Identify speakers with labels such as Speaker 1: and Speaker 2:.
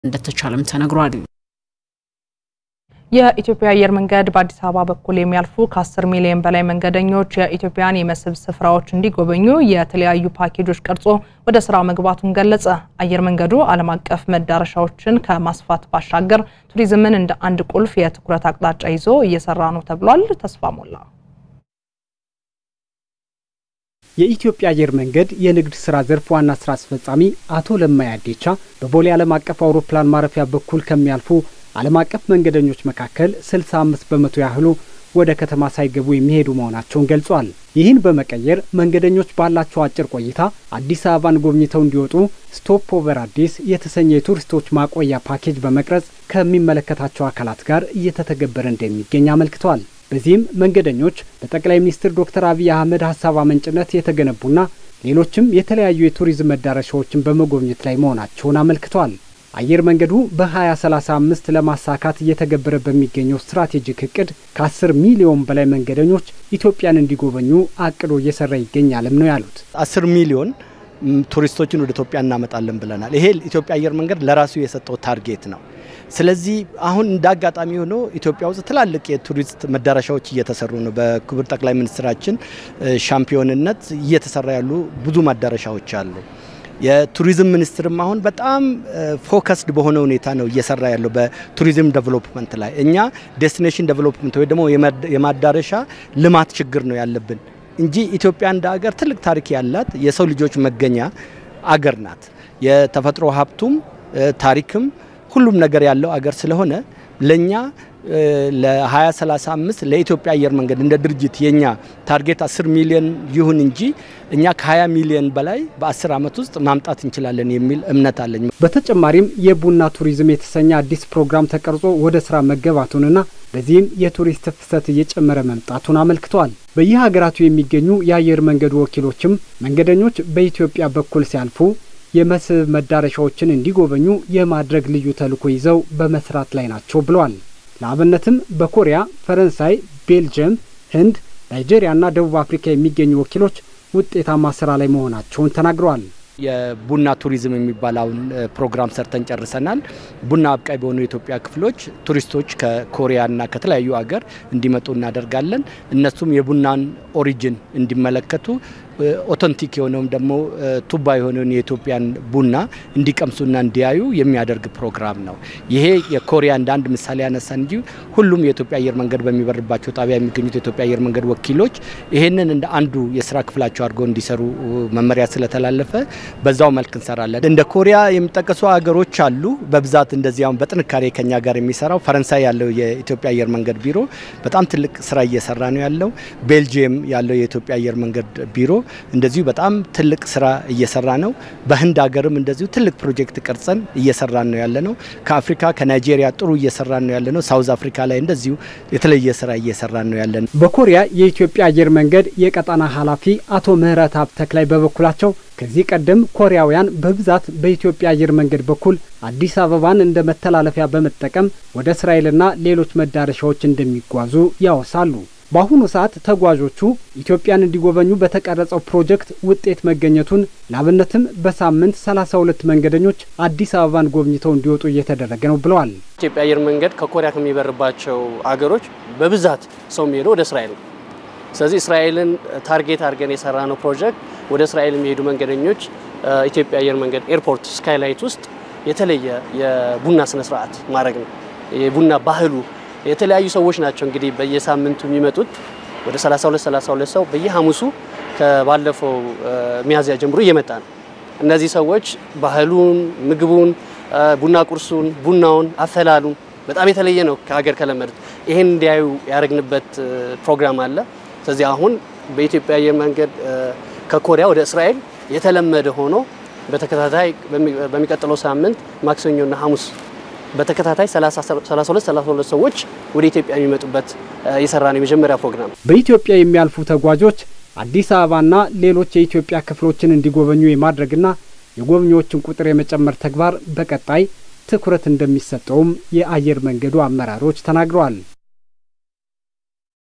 Speaker 1: እንደተቻለም ተነግሯል።
Speaker 2: የኢትዮጵያ አየር መንገድ በአዲስ አበባ በኩል የሚያልፉ ከ10 ሚሊዮን በላይ መንገደኞች የኢትዮጵያን የመስህብ ስፍራዎች እንዲጎበኙ የተለያዩ ፓኬጆች ቀርጾ ወደ ስራ መግባቱን ገለጸ። አየር መንገዱ ዓለም አቀፍ መዳረሻዎችን ከማስፋት ባሻገር ቱሪዝምን እንደ አንድ ቁልፍ የትኩረት አቅጣጫ ይዞ እየሰራ ነው ተብሏል። ተስፋ ሞላ
Speaker 3: የኢትዮጵያ አየር መንገድ የንግድ ስራ ዘርፍ ዋና ስራ አስፈጻሚ አቶ ለማይ አዴቻ በቦሌ ዓለም አቀፍ አውሮፕላን ማረፊያ በኩል ከሚያልፉ ዓለም አቀፍ መንገደኞች መካከል 65 በመቶ ያህሉ ወደ ከተማ ሳይገቡ የሚሄዱ መሆናቸውን ገልጿል። ይህን በመቀየር መንገደኞች ባላቸው አጭር ቆይታ አዲስ አበባን ጎብኝተው እንዲወጡ ስቶፕ ኦቨር አዲስ የተሰኘ የቱሪስቶች ማቆያ ፓኬጅ በመቅረጽ ከሚመለከታቸው አካላት ጋር እየተተገበረ እንደሚገኝ አመልክተዋል። በዚህም መንገደኞች በጠቅላይ ሚኒስትር ዶክተር አብይ አህመድ ሀሳብ አመንጭነት የተገነቡና ሌሎችም የተለያዩ የቱሪዝም መዳረሻዎችን በመጎብኘት ላይ መሆናቸውን አመልክተዋል። አየር መንገዱ በ2035 ለማሳካት እየተገበረ በሚገኘው ስትራቴጂክ እቅድ ከ10 ሚሊዮን በላይ መንገደኞች ኢትዮጵያን እንዲጎበኙ አቅዶ እየሰራ ይገኛልም ነው ያሉት።
Speaker 4: 10 ሚሊዮን ቱሪስቶችን ወደ ኢትዮጵያ እናመጣለን ብለናል። ይሄ ኢትዮጵያ አየር መንገድ ለራሱ የሰጠው ታርጌት ነው። ስለዚህ አሁን እንደ አጋጣሚ ሆኖ ኢትዮጵያ ውስጥ ትላልቅ የቱሪስት መዳረሻዎች እየተሰሩ ነው። በክቡር ጠቅላይ ሚኒስትራችን ሻምፒዮንነት እየተሰራ ያሉ ብዙ መዳረሻዎች አሉ። የቱሪዝም ሚኒስትርም አሁን በጣም ፎከስድ በሆነ ሁኔታ ነው እየሰራ ያለው በቱሪዝም ዴቨሎፕመንት ላይ። እኛ ዴስቲኔሽን ዴቨሎፕመንት ወይ ደግሞ የማዳረሻ ልማት ችግር ነው ያለብን እንጂ ኢትዮጵያ እንደ አገር ትልቅ ታሪክ ያላት የሰው ልጆች መገኛ አገር ናት። የተፈጥሮ ሀብቱም ታሪክም ሁሉም ነገር ያለው አገር ስለሆነ ለኛ ለ2035 ለኢትዮጵያ አየር መንገድ እንደ ድርጅት የኛ ታርጌት 10 ሚሊዮን ይሁን እንጂ እኛ ከ20 ሚሊዮን በላይ በ10 ዓመት ውስጥ ማምጣት እንችላለን የሚል እምነት አለኝ።
Speaker 3: በተጨማሪም የቡና ቱሪዝም የተሰኘ አዲስ ፕሮግራም ተቀርጾ ወደ ስራ መገባቱንና በዚህም የቱሪስት ፍሰት እየጨመረ መምጣቱን አመልክተዋል። በየሀገራቱ የሚገኙ የአየር መንገዱ ወኪሎችም መንገደኞች በኢትዮጵያ በኩል ሲያልፉ የመስህብ መዳረሻዎችን እንዲጎበኙ የማድረግ ልዩ ተልዕኮ ይዘው በመስራት ላይ ናቸው ብለዋል። ለአብነትም በኮሪያ፣ ፈረንሳይ፣ ቤልጅየም፣ ህንድ፣ ናይጄሪያና ደቡብ አፍሪካ የሚገኙ ወኪሎች ውጤታማ ስራ ላይ መሆናቸውን ተናግረዋል።
Speaker 4: የቡና ቱሪዝም የሚባለውን ፕሮግራም ሰርተን ጨርሰናል። ቡና አብቃይ በሆኑ የኢትዮጵያ ክፍሎች ቱሪስቶች ከኮሪያና ከተለያዩ ሀገር እንዲመጡ እናደርጋለን። እነሱም የቡናን ኦሪጅን እንዲመለከቱ ኦተንቲክ የሆነውም ደግሞ ቱባ የሆነውን የኢትዮጵያን ቡና እንዲቀምሱና እንዲያዩ የሚያደርግ ፕሮግራም ነው። ይሄ የኮሪያ እንደ አንድ ምሳሌ ያነሳ እንጂ ሁሉም የኢትዮጵያ አየር መንገድ በሚበርባቸው ጣቢያ የሚገኙት የኢትዮጵያ አየር መንገድ ወኪሎች ይሄንን እንደ አንዱ የስራ ክፍላቸው አድርገው እንዲሰሩ መመሪያ ስለተላለፈ በዛው መልክ እንሰራለን። እንደ ኮሪያ የሚጠቀሱ ሀገሮች አሉ። በብዛት እንደዚህ አሁን በጥንካሬ ከኛ ጋር የሚሰራው ፈረንሳይ ያለው የኢትዮጵያ አየር መንገድ ቢሮ በጣም ትልቅ ስራ እየሰራ ነው ያለው። ቤልጅየም ያለው የኢትዮጵያ አየር መንገድ ቢሮ እንደዚሁ በጣም ትልቅ ስራ እየሰራ ነው። በህንድ ሀገርም እንደዚሁ ትልቅ ፕሮጀክት ቀርጸን እየሰራን ነው ያለ ነው። ከአፍሪካ ከናይጄሪያ ጥሩ እየሰራን ነው ያለ ነው። ሳውዝ አፍሪካ ላይ እንደዚሁ የተለየ ስራ እየሰራን ነው ያለ ነው።
Speaker 3: በኮሪያ የኢትዮጵያ አየር መንገድ የቀጠና ኃላፊ አቶ ምህረት ሀብ ተክላይ በበኩላቸው ከዚህ ቀደም ኮሪያውያን በብዛት በኢትዮጵያ አየር መንገድ በኩል አዲስ አበባን እንደ መተላለፊያ በመጠቀም ወደ እስራኤልና ሌሎች መዳረሻዎች እንደሚጓዙ ያወሳሉ። በአሁኑ ሰዓት ተጓዦቹ ኢትዮጵያን እንዲጎበኙ በተቀረጸው ፕሮጀክት ውጤት መገኘቱን ላብነትም በሳምንት 32 መንገደኞች አዲስ አበባን ጎብኝተው እንዲወጡ እየተደረገ ነው ብለዋል።
Speaker 5: ኢትዮጵያ አየር መንገድ ከኮሪያ ከሚበርባቸው አገሮች በብዛት ሰው የሚሄደው ወደ እስራኤል ነው። ስለዚህ እስራኤልን ታርጌት አድርገን የሰራ ነው ፕሮጀክት ወደ እስራኤል የሚሄዱ መንገደኞች ኢትዮጵያ አየር መንገድ ኤርፖርት ስካይላይት ውስጥ የተለየ የቡና ስነስርዓት ማድረግ ነው። የቡና ባህሉ የተለያዩ ሰዎች ናቸው እንግዲህ በየሳምንቱ የሚመጡት ወደ 32 32 ሰው በየሐሙሱ ከባለፈው ሚያዝያ ጀምሮ እየመጣ ነው። እነዚህ ሰዎች ባህሉን፣ ምግቡን፣ ቡና ቁርሱን፣ ቡናውን፣ አፈላሉን በጣም የተለየ ነው ከሀገር ከለመዱት። ይሄን እንዲያዩ ያደረግንበት ፕሮግራም አለ። ስለዚህ አሁን በኢትዮጵያ አየር መንገድ ከኮሪያ ወደ እስራኤል የተለመደ ሆኖ በተከታታይ በሚቀጥለው ሳምንት ማክሰኞና ሐሙስ በተከታታይ 32 32 ሰዎች ወደ ኢትዮጵያ የሚመጡበት የሰራ ነው የመጀመሪያ ፕሮግራም።
Speaker 3: በኢትዮጵያ የሚያልፉ ተጓዦች አዲስ አበባና ሌሎች የኢትዮጵያ ክፍሎችን እንዲጎበኙ የማድረግና የጎብኚዎችን ቁጥር የመጨመር ተግባር በቀጣይ ትኩረት እንደሚሰጠውም የአየር መንገዱ አመራሮች ተናግረዋል።